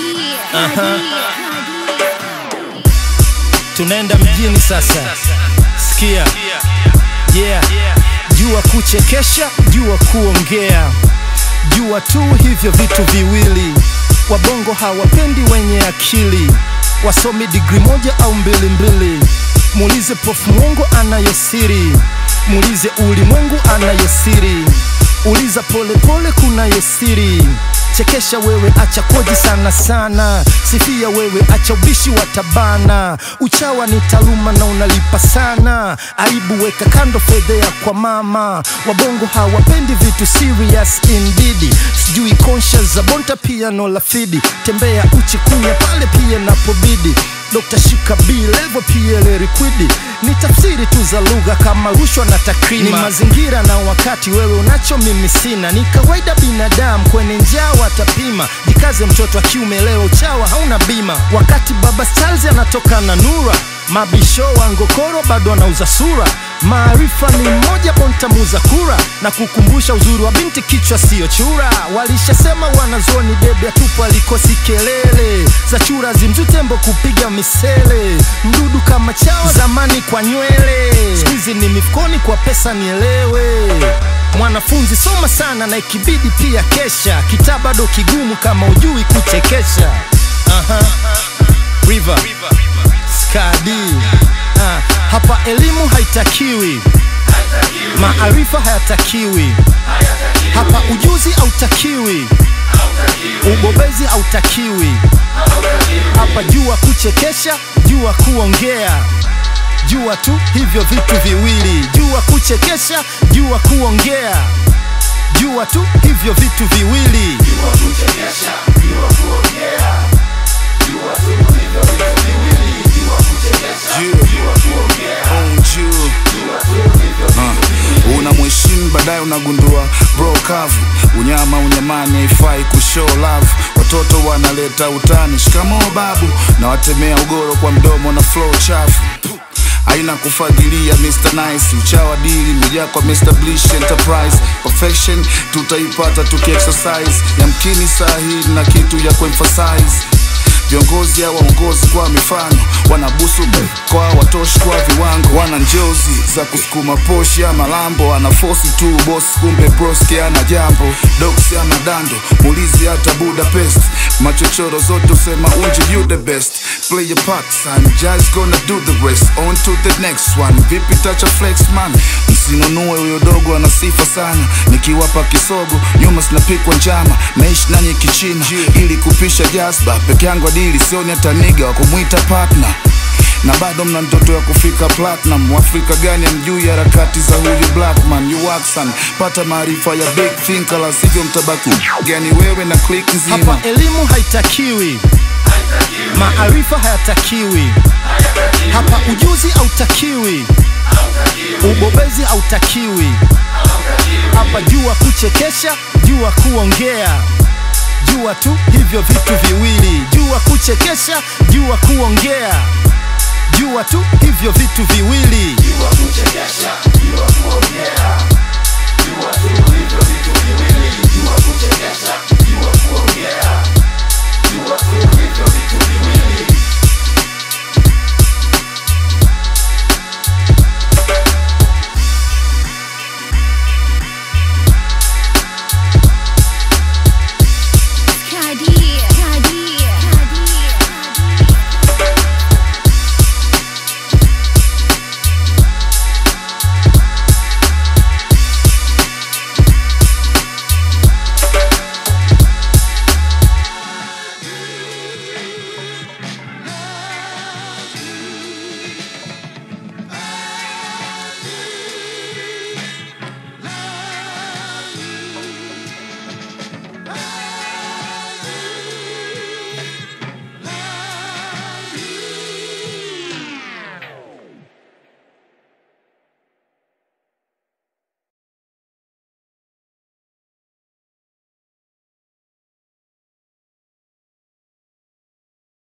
tunaenda mjini sasa sikia yeah jua kuchekesha jua kuongea jua tu hivyo vitu viwili wabongo hawapendi wenye akili wasomi digri moja au mbili mbili muulize prof mwongo anayosiri muulize ulimwengu anayosiri uliza polepole kunayosiri chekesha wewe acha koji sana sana sifia wewe acha ubishi wa tabana uchawa ni taaluma na unalipa sana aibu weka kando fedhea kwa mama wabongo hawapendi vitu serious indeed sijui conscious za bonta piano la fidi tembea uchi kunya pale pia napobidi Dr. Shika B level PL liquidi ni tafsiri tu za lugha kama rushwa na takrima. Ni mazingira na wakati, wewe unacho mimi sina. Ni kawaida binadamu kwenye njaa watapima. Jikaze mtoto wa kiume, leo uchawa hauna bima. Wakati baba Charles anatoka na Nura, mabisho wa ngokoro bado anauza sura. Maarifa ni mmoja, bontamuza kura na kukumbusha uzuri wa binti, kichwa siyo chura. Walishasema wanazuoni debe atupu alikosi kelele za chura zimzutembo kupiga misele, mdudu kama chawa zamani kwa nywele, skuizi ni mifukoni kwa pesa, nielewe mwanafunzi soma sana na ikibidi pia kesha, kitaa bado kigumu kama ujui kuchekesha. Aha. River. Skadi. Ah, hapa elimu haitakiwi, maarifa hayatakiwi, hapa ujuzi hautakiwi, ubobezi hautakiwi, hapa jua kuchekesha, jua kuongea, jua tu hivyo vitu viwili, jua kuchekesha, jua kuongea, jua tu hivyo vitu viwili. una mheshimu baadaye unagundua bro kavu unyama unyamani haifai kushow love watoto wanaleta utani shikamoo babu na watemea ugoro kwa mdomo na flow chafu aina kufagilia Mr. Nice uchawa dili mejaa kwa Mr. Blish Enterprise perfection tutaipata tukiexercise yamkini saa hii na kitu ya kuemphasize viongozi au waongozi kwa mifano wanabusu kwa watoshi kwa viwango wana njozi za kusukuma poshi ama lambo anafosi tu boss kumbe broski ana jambo doksi ama dando mulizi hata budapest machochoro zote usema unje you the best play your part son just gonna do the rest on to the next one vipi tacha flex man msinunue huyo dogo ana sifa sana nikiwapa kisogo nyuma sinapikwa njama naishi nanyi kichina ili kupisha jazba peke yangu adili sioni hata niga wa kumwita partner na bado mna ndoto ya kufika platinum Mwafrika gani amjui harakati za huyu blackman you Waxan pata maarifa ya big thinker la sivyo mtabaki gani wewe na click nzima Hapa elimu haitakiwi, maarifa hayatakiwi, hapa ujuzi hautakiwi, ubobezi hautakiwi, hapa jua kuchekesha, jua kuongea, jua tu hivyo vitu viwili, jua kuchekesha, jua kuongea, jua tu hivyo vitu viwili. Jua kuchekesha,